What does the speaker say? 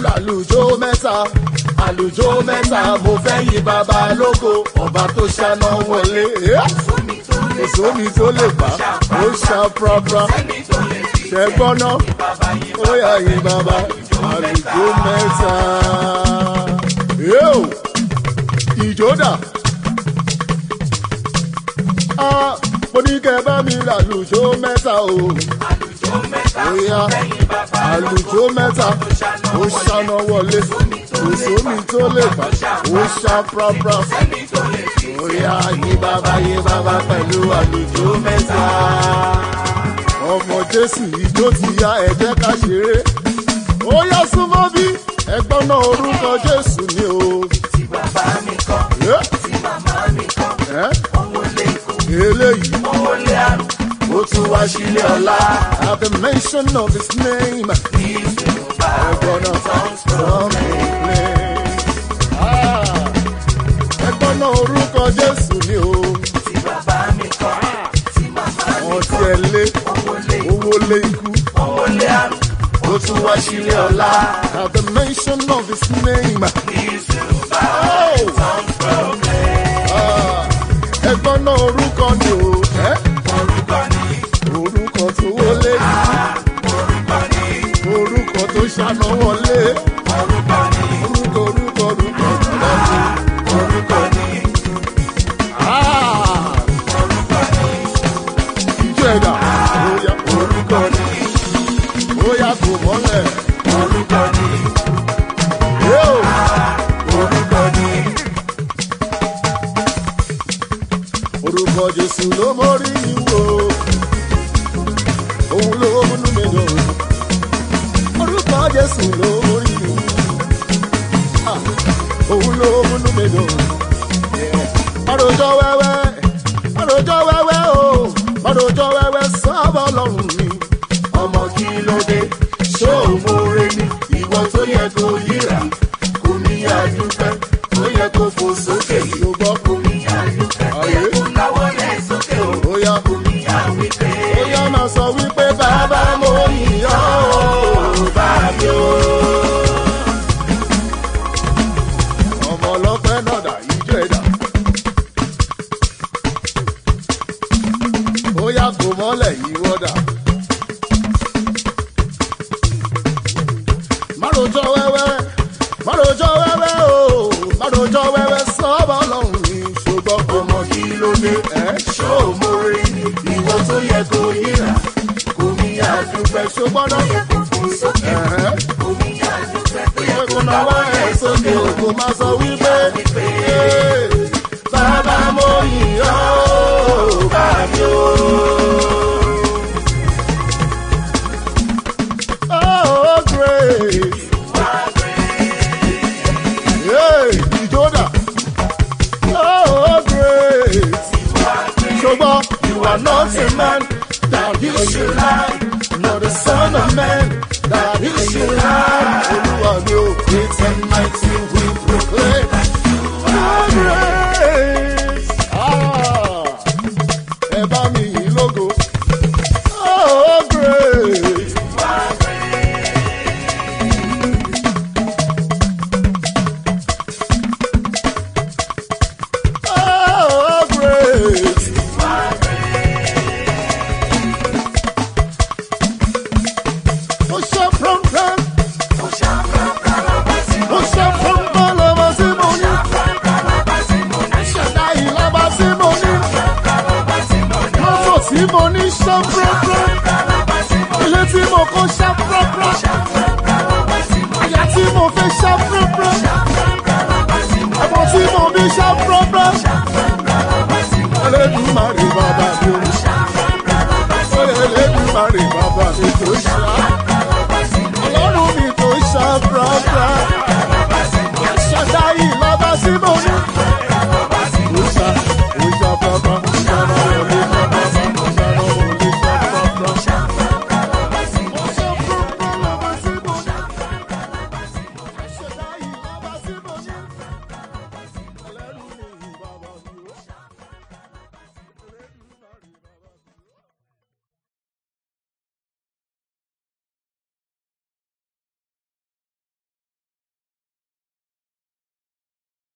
lálùjọ mẹ́ta àlùjọ mẹ́ta mo fẹ́ yí bàbá lóko ọba tó ṣáná wọlé. kò sómi tó lè bá ó ṣá prapra ṣẹ́gbọ́n náà ó yà yí bàbá àlùjọ mẹ́ta. Yóò ìjọ́dà. Ah, mo ní kẹ́ bá mi lálùjọ mẹ́ta o. Oya àlùjọ mẹ́ta ó ṣáná wọlé kò sómi tó lè bá ó ṣá prapra. Oya yí bàbá yí bàbá pẹ̀lú àlùjọ mẹ́ta. Ọmọ Jésù ìjó ti ya ẹ̀jẹ̀ ká ṣeré. Ó yá súnmọ́ bí ẹgbọ́n náà orúkọ Jésù ni o. tí bàbá mi kọ́ Ẹ́ tí màmá mi kọ́ ẹ́ owó lé ikú eléyìí. owó lé àrùn ó tún wá sílé ọ̀la. at the mention of his name. kì í ṣe mo bá ẹ̀gbọ́n náà sounds from me. ẹ̀gbọ́n náà orúkọ Jésù ni o. tí bàbá mi kọ́ tí màmá mi wọ́n ti kọ́ ẹ̀ lé owó lé owó lé ikú. owó lé àrùn ó tún wá sílé ọ̀la. at the mention of his name. kì í ṣe mo bá Oh! Ah, ẹ̀gbọ́n náà orúkọ ni o. ẹ́ orúkọ ní orúkọ tó wọlé orúkọ ní orúkọ tó ṣáná wọlé. orúkọ ní orúkọ orúkọ orúkọ ọ̀dọ́dún. orúkọ ní Ah! orúkọ ní ìjọ ẹ̀dá bóyá orúkọ ní bóyá kò mọ́lẹ̀. orúkọ ní Yóò orúkọ ní orúkọ Jésù ló mórí ìwò. Òun ló múnú mi dùn. Orúkọ Jésù ló mórí ìwò. Ah! Òun ló múnú mi dùn. Mọ̀rọ̀jọ́ wẹ́wẹ́, mọ̀rọ̀jọ́ wẹ́wẹ́ o, mọ̀rọ̀jọ́ wẹ́wẹ́ sábà lọ́rùn mi. ọmọ kí ló dé ṣó o múre ní ìwọ tó yẹ kó yíra kò ní àdúpẹ́ tó yẹ kó fò sókè yìí Ṣùgbọ́n kò ní àdúpẹ́ tó yẹ kó láwọ́ lẹ̀ sókè o bóyá kò ní àwípé bóyá máa sọ wípé bàbá mo yìnyín o. bá mi o. ọmọ ọlọ́pẹ́ náà dà ìjọ ẹ̀dá. ó yá kó mọ́lẹ̀ yìí wọ́dà. márùjọ wẹ́wẹ́ márùjọ wẹ́wẹ́ o márùjọ wẹ́wẹ́ sọ́ọ́bà ọlọ́run ní ṣùgbọ́n kò ọmọ kí ló dé ẹ́ ṣó o múre ní ìwọ tó yẹ kó yíra kò ní àdúpẹ́ ṣùgbọ́n náà yẹ kó fò sókè ẹ̀hẹ́ kò ní àdúpẹ́ tó yẹ kó kò náwó láwọ́ ẹ̀ lẹ̀ sókè sókè o kò máa sọ wípé wípé "Ee, bàbá mo yìn ọ́ o, bá mi o. Oh, great. Hey, Ìjọ́dá. Oh, great. Ṣùgbọ́n you are not a man that you should lie. Not the son of man that you should lie. Olúwa mi ò great and mighty we proclaim. You are great. Ah, ẹ bá mi yìn lógo. Oh, great. Oh, great. Ó ṣe pọ́npọ́n, ó ṣe pọ́npọ́n lọ́wọ́ sí mo ní. Ṣẹ̀dá ìlàbà sí mo ní. Mọ́tò tí mo ní ṣe pọ́npọ́n. Ilé tí mo kọ́ ṣe pọ́npọ́n.